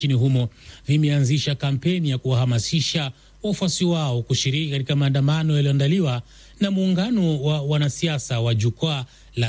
nchini humo vimeanzisha kampeni ya kuwahamasisha wafuasi wao kushiriki katika maandamano yaliyoandaliwa na muungano wa wanasiasa wa jukwaa la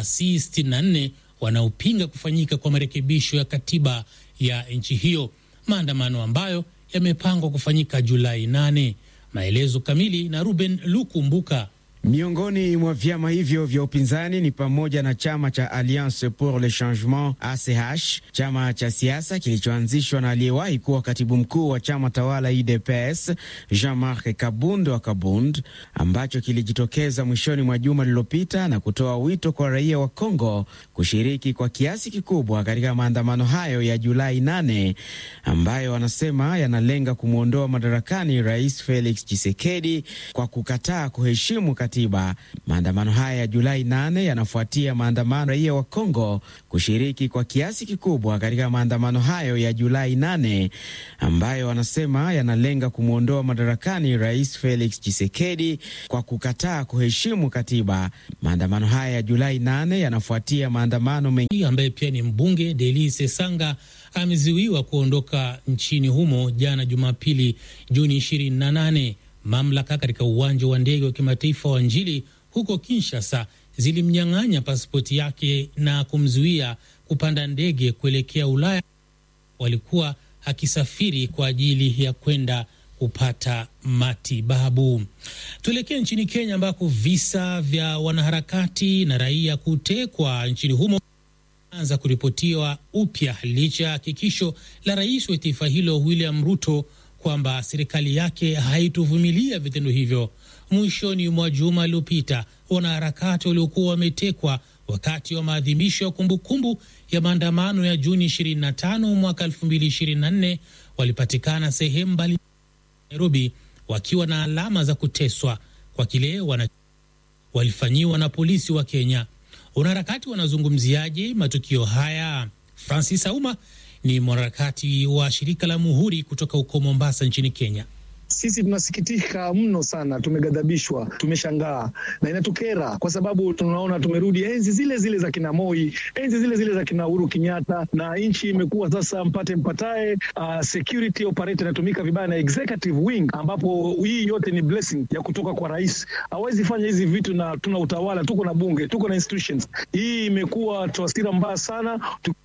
C64 wanaopinga kufanyika kwa marekebisho ya katiba ya nchi hiyo, maandamano ambayo yamepangwa kufanyika Julai 8. Maelezo kamili na Ruben Lukumbuka. Miongoni mwa vyama hivyo vya upinzani ni pamoja na chama cha Alliance pour le Changement ACH, chama cha siasa kilichoanzishwa na aliyewahi kuwa katibu mkuu wa chama tawala UDPS Jean-Marc Kabund wa Kabund, ambacho kilijitokeza mwishoni mwa juma lililopita na kutoa wito kwa raia wa Kongo kushiriki kwa kiasi kikubwa katika maandamano hayo ya Julai 8 ambayo wanasema yanalenga kumwondoa madarakani Rais Felix Tshisekedi kwa kukataa kuheshimu katiba. Maandamano haya ya Julai 8 yanafuatia maandamano raia wa Kongo kushiriki kwa kiasi kikubwa katika maandamano hayo ya Julai 8 ambayo wanasema yanalenga kumwondoa madarakani Rais Felix Tshisekedi kwa kukataa kuheshimu katiba. Maandamano haya ya Julai 8 yanafuatia maandamano mengi ambaye pia ni mbunge Delise Sanga amezuiwa kuondoka nchini humo jana Jumapili Juni 28. Mamlaka katika uwanja wa ndege wa kimataifa wa Njili huko Kinshasa zilimnyang'anya pasipoti yake na kumzuia kupanda ndege kuelekea Ulaya. Walikuwa akisafiri kwa ajili ya kwenda kupata matibabu. Tuelekee nchini Kenya ambako visa vya wanaharakati na raia kutekwa nchini humo anza kuripotiwa upya licha ya hakikisho la rais wa taifa hilo William Ruto kwamba serikali yake haitovumilia vitendo hivyo. Mwishoni mwa juma lililopita, wanaharakati waliokuwa wametekwa wakati wa maadhimisho ya kumbukumbu ya maandamano ya Juni 25 mwaka 2024 walipatikana sehemu mbali Nairobi wakiwa na alama za kuteswa kwa kile wana walifanyiwa na polisi wa Kenya. Wanaharakati wanazungumziaje matukio haya? Francis Auma ni mwanaharakati wa shirika la Muhuri kutoka huko Mombasa nchini Kenya. Sisi tunasikitika mno sana, tumeghadhabishwa, tumeshangaa na inatukera kwa sababu tunaona tumerudi enzi zile zile za kina Moi, enzi zile zile za kina Uhuru Kenyatta, na nchi imekuwa sasa mpate mpatae. Uh, security operator inatumika vibaya na executive wing, ambapo hii yote ni blessing ya kutoka kwa rais. Hawezi fanya hizi vitu, na tuna utawala, tuko na bunge, tuko na institutions. Hii imekuwa taswira mbaya sana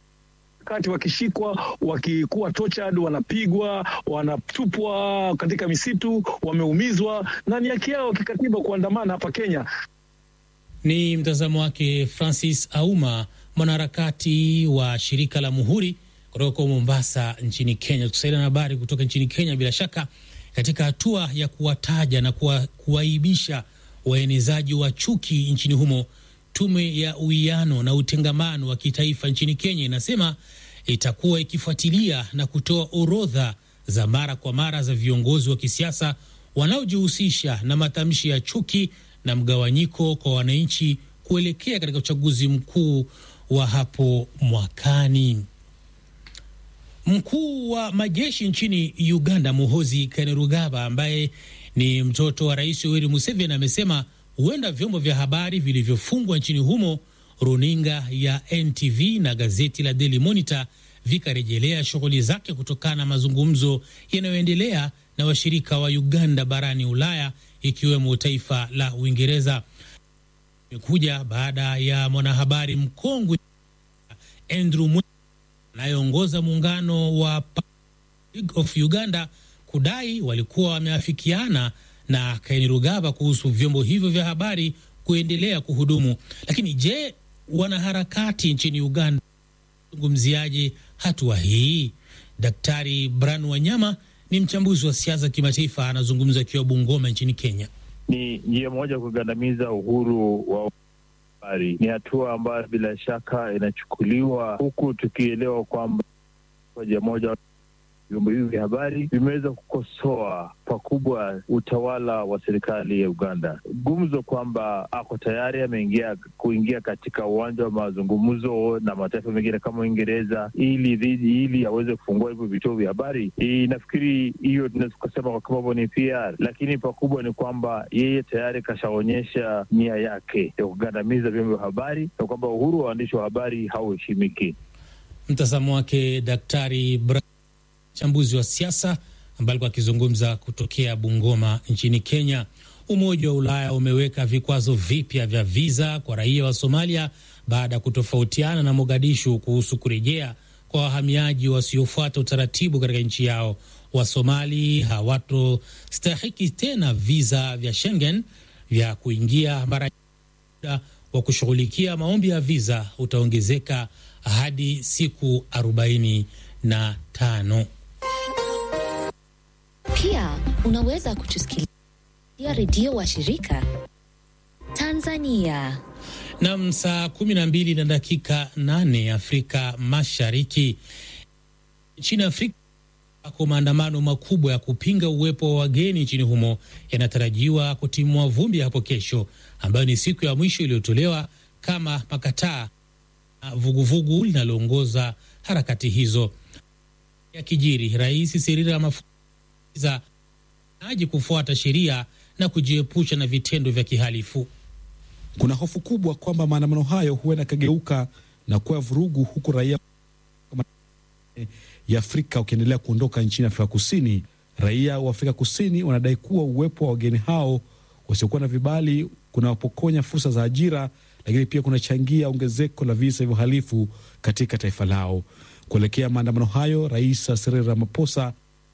wakati wakishikwa wakikuwa tortured, wanapigwa, wanatupwa katika misitu, wameumizwa na ni haki yao kikatiba kuandamana hapa Kenya. Ni mtazamo wake Francis Auma, mwanaharakati wa shirika la Muhuri kutoka Mombasa nchini Kenya. Tukusaidia na habari kutoka nchini Kenya, bila shaka katika hatua ya kuwataja na kuwaibisha waenezaji wa chuki nchini humo Tume ya uwiano na utengamano wa kitaifa nchini Kenya inasema itakuwa ikifuatilia na kutoa orodha za mara kwa mara za viongozi wa kisiasa wanaojihusisha na matamshi ya chuki na mgawanyiko kwa wananchi kuelekea katika uchaguzi mkuu wa hapo mwakani. Mkuu wa majeshi nchini Uganda, Muhoozi Kainerugaba, ambaye ni mtoto wa Rais Yoweri Museveni, amesema huenda vyombo vya habari vilivyofungwa nchini humo, runinga ya NTV na gazeti la Daily Monitor vikarejelea shughuli zake kutokana na mazungumzo yanayoendelea na washirika wa Uganda barani Ulaya, ikiwemo taifa la Uingereza. Imekuja baada ya mwanahabari mkongwe Andrew anayeongoza muungano wa of Uganda kudai walikuwa wameafikiana na Kainerugaba kuhusu vyombo hivyo vya habari kuendelea kuhudumu. Lakini je, wanaharakati nchini Uganda zungumziaje hatua hii? Daktari Bran Wanyama ni mchambuzi wa siasa kimataifa, anazungumza akiwa Bungoma nchini Kenya. Ni njia moja kugandamiza uhuru wa habari. Ni hatua ambayo bila shaka inachukuliwa huku tukielewa kwamba moja moja vyombo hivi vya habari vimeweza kukosoa pakubwa utawala wa serikali ya Uganda. Gumzo kwamba ako tayari ameingia kuingia katika uwanja wa mazungumzo na mataifa mengine kama Uingereza ili ili aweze kufungua hivyo vituo vya habari. Nafikiri hiyo tunaweza kusema kwa kimombo ni PR, lakini pakubwa ni kwamba yeye tayari kashaonyesha nia yake ya kugandamiza vyombo vya habari na kwamba uhuru wa waandishi wa habari hauheshimiki. Mtazamo wake Daktari Bra mchambuzi wa siasa ambaye alikuwa akizungumza kutokea Bungoma nchini Kenya. Umoja wa Ulaya umeweka vikwazo vipya vya viza kwa raia wa Somalia baada ya kutofautiana na Mogadishu kuhusu kurejea kwa wahamiaji wasiofuata utaratibu katika nchi yao. Wasomali hawatostahiki tena viza vya Schengen vya kuingia bara wa kushughulikia maombi ya viza utaongezeka hadi siku arobaini na tano. Pia unaweza kutusikiliza redio wa shirika Tanzania. Nam, saa kumi na mbili na dakika nane Afrika Mashariki. Nchini Afrika ako maandamano makubwa ya kupinga uwepo wa wageni nchini humo yanatarajiwa kutimua vumbi hapo kesho, ambayo ni siku ya mwisho iliyotolewa kama makataa vuguvugu linaloongoza harakati hizo. Ya kijiri, Rais Cyril Ramaphosa aji kufuata sheria na kujiepusha na vitendo vya kihalifu. Kuna hofu kubwa kwamba maandamano hayo huenda kageuka na kuwa vurugu, huku raia ya Afrika ukiendelea kuondoka nchini Afrika Kusini. Raia wa Afrika Kusini wanadai kuwa uwepo wa wageni hao wasiokuwa na vibali kunawapokonya fursa za ajira, lakini pia kunachangia ongezeko la visa vya uhalifu katika taifa lao. Kuelekea maandamano hayo, Rais Cyril Ramaphosa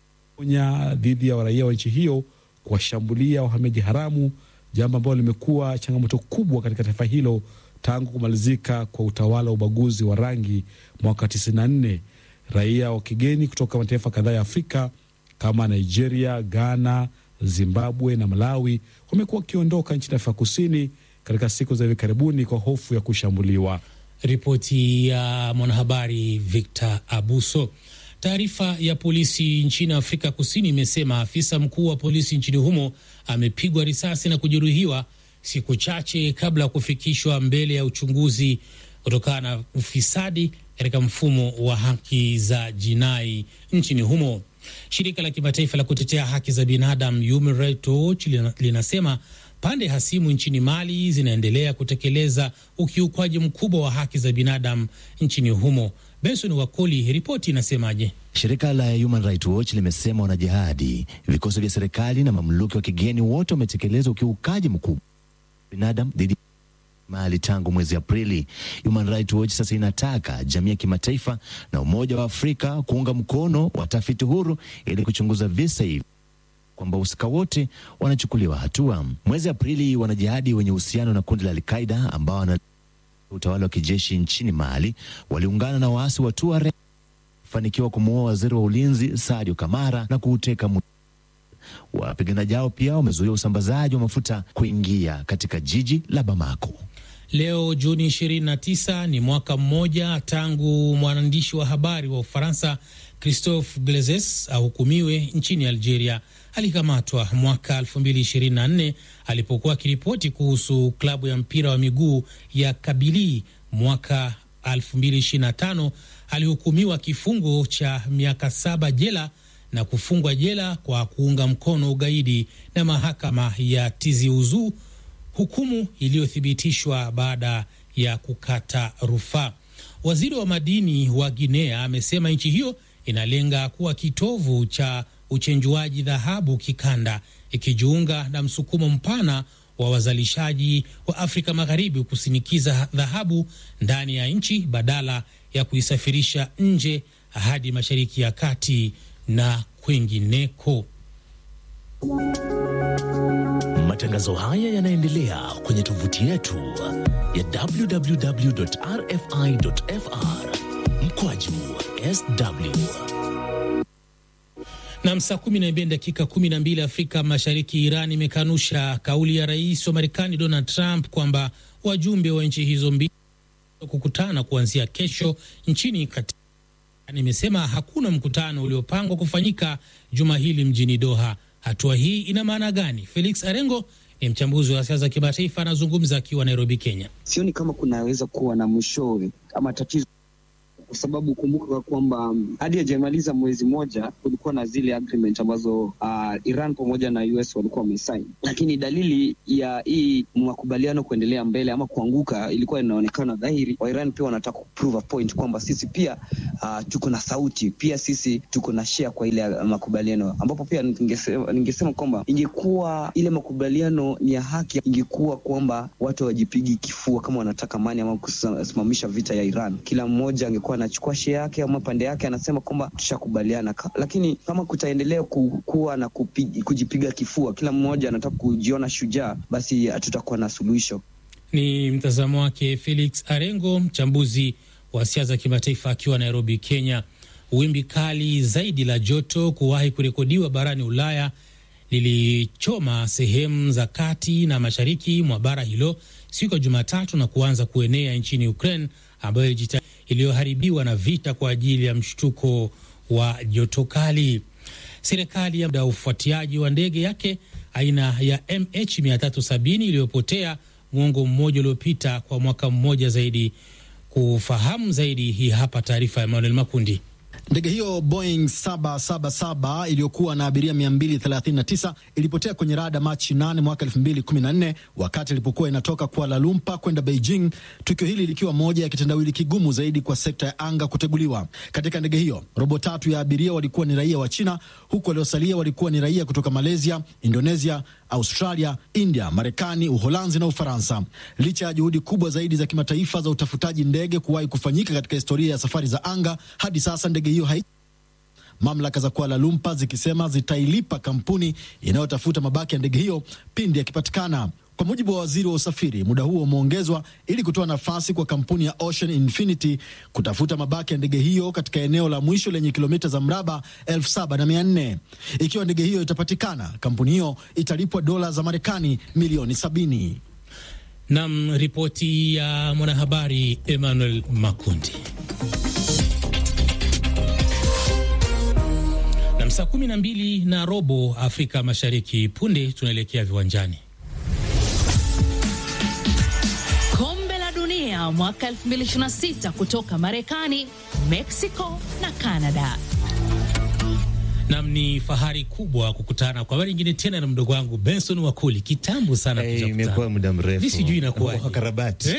onya dhidi ya raia wa nchi hiyo kuwashambulia wahamiaji haramu, jambo ambalo limekuwa changamoto kubwa katika taifa hilo tangu kumalizika kwa utawala wa ubaguzi wa rangi mwaka 94. Raia wa kigeni kutoka mataifa kadhaa ya Afrika kama Nigeria, Ghana, Zimbabwe na Malawi wamekuwa wakiondoka nchini Afrika Kusini katika siku za hivi karibuni kwa hofu ya kushambuliwa. Ripoti ya mwanahabari Victor Abuso. Taarifa ya polisi nchini Afrika Kusini imesema afisa mkuu wa polisi nchini humo amepigwa risasi na kujeruhiwa siku chache kabla ya kufikishwa mbele ya uchunguzi kutokana na ufisadi katika mfumo wa haki za jinai nchini humo. Shirika la kimataifa la kutetea haki za binadamu Human Rights Watch linasema pande hasimu nchini Mali zinaendelea kutekeleza ukiukwaji mkubwa wa haki za binadamu nchini humo. Benson Wakoli, ripoti inasemaje? Shirika la Human Rights Watch limesema wanajihadi, vikosi vya serikali na mamluki wa kigeni wote wametekeleza ukiukaji mkubwa binadamu dhidi Mali tangu mwezi Aprili. Human Rights Watch sasa inataka jamii ya kimataifa na Umoja wa Afrika kuunga mkono watafiti huru ili kuchunguza visa hivi kwamba wahusika wote wanachukuliwa hatua. Mwezi Aprili, wanajihadi wenye uhusiano na kundi la Alqaida ambao wana utawala wa kijeshi nchini Mali waliungana na waasi wa Tuareg kufanikiwa kumuua waziri wa ulinzi Sadio Kamara na kuuteka Wapiganaji hao pia wamezuia usambazaji wa mafuta kuingia katika jiji la Bamako. Leo Juni 29 ni mwaka mmoja tangu mwandishi wa habari wa Ufaransa Christophe Glezes ahukumiwe nchini Algeria. Alikamatwa mwaka 2024 alipokuwa akiripoti kuhusu klabu ya mpira wa miguu ya Kabili. Mwaka 2025 alihukumiwa kifungo cha miaka saba jela na kufungwa jela kwa kuunga mkono ugaidi na mahakama ya Tizi Ouzou, hukumu iliyothibitishwa baada ya kukata rufaa. Waziri wa madini wa Guinea amesema nchi hiyo inalenga kuwa kitovu cha uchenjuaji dhahabu kikanda, ikijiunga na msukumo mpana wa wazalishaji wa Afrika Magharibi kusinikiza dhahabu ndani ya nchi badala ya kuisafirisha nje hadi Mashariki ya Kati na kwingineko. Matangazo haya yanaendelea kwenye tovuti yetu ya www.rfi.fr mkwaju sw na saa kumi na mbili dakika kumi na mbili Afrika Mashariki. Iran imekanusha kauli ya rais wa Marekani Donald Trump kwamba wajumbe wa nchi hizo mbili kukutana kuanzia kesho nchini kati imesema hakuna mkutano uliopangwa kufanyika juma hili mjini Doha. Hatua hii ina maana gani? Felix Arengo ni mchambuzi wa siasa za kimataifa, anazungumza akiwa Nairobi, Kenya. Sioni kama kunaweza kuwa na mwishowe ama tatizo kwa sababu kumbuka kwamba um, hadi hajamaliza mwezi moja kulikuwa na zile agreement ambazo uh, Iran pamoja na US walikuwa wamesaini, lakini dalili ya hii makubaliano kuendelea mbele ama kuanguka ilikuwa inaonekana dhahiri. Wa Iran pia wanataka kuprove a point kwamba sisi pia uh, tuko na sauti, pia sisi tuko na share kwa ile uh, makubaliano, ambapo pia ningesema, ningesema kwamba ingekuwa ile makubaliano ni ya haki, ingekuwa kwamba watu hawajipigi kifua kama wanataka amani ama kusimamisha vita ya Iran. Kila mmoja angekuwa anachukua share yake ama pande yake, anasema kwamba tushakubaliana. Lakini kama kutaendelea kuwa na kupigi, kujipiga kifua, kila mmoja anataka kujiona shujaa, basi hatutakuwa na suluhisho. Ni mtazamo wake Felix Arengo, mchambuzi wa siasa za kimataifa akiwa Nairobi, Kenya. Wimbi kali zaidi la joto kuwahi kurekodiwa barani Ulaya lilichoma sehemu za kati na mashariki mwa bara hilo siku ya Jumatatu na kuanza kuenea nchini Ukraine ambayo iliyoharibiwa na vita kwa ajili ya mshtuko wa joto kali. Serikali ya ufuatiaji wa ndege yake aina ya MH 370 iliyopotea mwongo mmoja uliopita kwa mwaka mmoja zaidi. Kufahamu zaidi, hii hapa taarifa ya Emmanuel Makundi. Ndege hiyo Boeing 777 iliyokuwa na abiria 239 ilipotea kwenye rada Machi 8 mwaka 2014 wakati ilipokuwa inatoka Kuala Lumpur kwenda Beijing, tukio hili likiwa moja ya kitendawili kigumu zaidi kwa sekta ya anga kuteguliwa. Katika ndege hiyo, robo tatu ya abiria walikuwa ni raia wa China, huku waliosalia walikuwa ni raia kutoka Malaysia, Indonesia, Australia, India, Marekani, Uholanzi na Ufaransa. Licha ya juhudi kubwa zaidi za kimataifa za utafutaji ndege kuwahi kufanyika katika historia ya safari za anga, hadi sasa ndege hiyo hai mamlaka za Kuala Lumpur zikisema zitailipa kampuni inayotafuta mabaki ya ndege hiyo pindi yakipatikana. Kwa mujibu wa waziri wa usafiri, muda huo umeongezwa ili kutoa nafasi kwa kampuni ya Ocean Infinity kutafuta mabaki ya ndege hiyo katika eneo la mwisho lenye kilomita za mraba elfu saba na mia nne. Ikiwa ndege hiyo itapatikana, kampuni hiyo italipwa dola za Marekani milioni sabini. Nam, ripoti ya mwanahabari Emmanuel Makundi. Nam, saa kumi na mbili na robo Afrika Mashariki. Punde tunaelekea viwanjani. Kombe la Dunia mwaka 2026 kutoka Marekani, Mexico na Canada. Nam, ni fahari kubwa kukutana kwa mara nyingine tena na mdogo wangu Benson Wakuli. Kitambo sana hey, imekuwa muda mrefu, sijui inakuwa wakarabati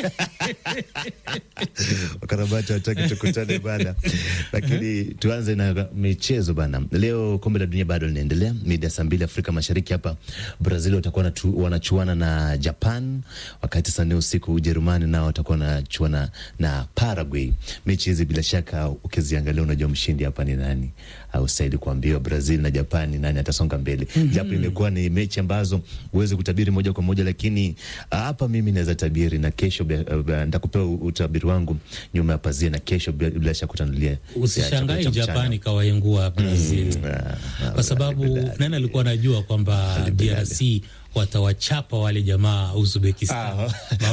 wakarabati wataki tukutane bana, lakini tuanze na michezo bana. Leo kombe la dunia bado linaendelea, mida saa mbili Afrika Mashariki. Hapa Brazil watakuwa wanachuana na Japan, wakati saa nne usiku Ujerumani nao watakuwa wanachuana na Paraguay. Mechi hizi bila shaka ukiziangalia, unajua mshindi hapa ni nani, au stahili kuambiwa Brazil na Japani nani atasonga mbele. mm -hmm. Japo imekuwa ni mechi ambazo huwezi kutabiri moja kwa moja, lakini hapa mimi naweza tabiri na kesho nitakupewa utabiri wangu nyuma ya pazia, na kesho bila shaka kutanulia. Usishangai Japani kawaingua Brazil mm -hmm. kwa sababu nani alikuwa anajua kwamba DRC watawachapa wale jamaa Uzbekistan.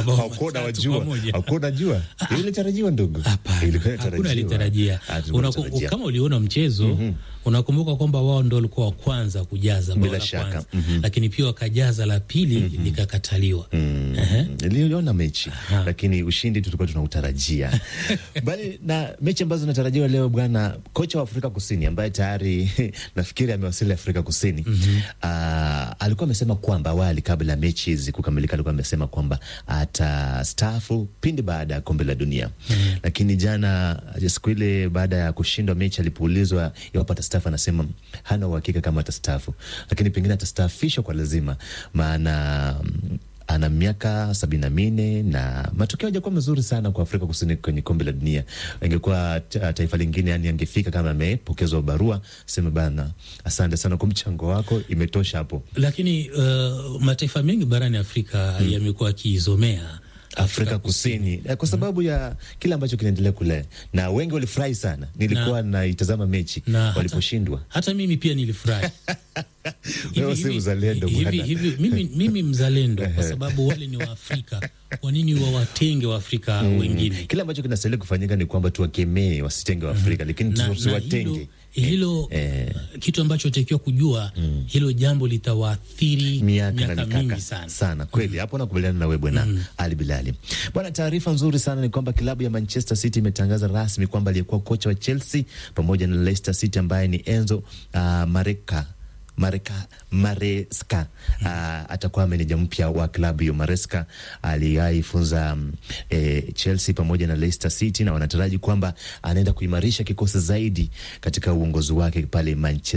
Hakuna jua ilitarajiwa, ndugu, hakuna alitarajia. Kama uliona mchezo mm -hmm. Unakumbuka kwamba wao ndo walikuwa wa kwanza kujaza bila shaka mm -hmm. Lakini pia wakajaza la pili mm -hmm. likakataliwa. mm -hmm. Niliona mechi Aha. Lakini ushindi tulikuwa tunautarajia bali na mechi ambazo zinatarajiwa leo bwana, kocha wa Afrika Kusini ambaye tayari nafikiri amewasili Afrika Kusini mm -hmm. uh, alikuwa amesema kwamba awali kabla ya mechi hizi kukamilika, alikuwa amesema kwamba atastaafu pindi baada ya kombe la dunia mm -hmm. Lakini jana siku ile baada ya kushindwa mechi, alipoulizwa iwapo atastaafu, anasema hana uhakika kama atastaafu, lakini pengine atastaafishwa kwa lazima, maana ana miaka sabini na minne na matokeo hajakuwa mazuri sana kwa Afrika Kusini kwenye kombe la dunia. Angekuwa taifa lingine, yani angefika kama amepokezwa barua, sema bana, asante sana kwa mchango wako, imetosha hapo. Lakini uh, mataifa mengi barani Afrika hmm, yamekuwa akiizomea Afrika, Afrika Kusini, Kusini kwa sababu mm, ya kile ambacho kinaendelea kule, na wengi walifurahi sana. Nilikuwa naitazama mechi waliposhindwa, hata, hata mimi pia nilifurahi hivi, si mzalendo hivi, hivi, mimi, mimi mzalendo kwa sababu wale ni Waafrika. Kwa nini wawatenge Waafrika mm, wengine? Kile ambacho kinastahili kufanyika ni kwamba tuwakemee wasitenge Waafrika, mm, lakini tusiwatenge hilo eh, kitu ambacho takiwa kujua mm. hilo jambo litawaathiri miaka miaka na mingi mikaka sana. sana kweli hapo nakubaliana na wewe bwana Ali Bilali bwana. Taarifa nzuri sana ni kwamba klabu ya Manchester City imetangaza rasmi kwamba aliyekuwa kocha wa Chelsea pamoja na Leicester City ambaye ni Enzo uh, Mareka Mareka Maresca uh, atakuwa meneja mpya wa klabu hiyo. Maresca aliaifunza um, eh, Chelsea pamoja na Leicester City na wanataraji kwamba anaenda kuimarisha kikosi zaidi katika uongozi wake pale Manchester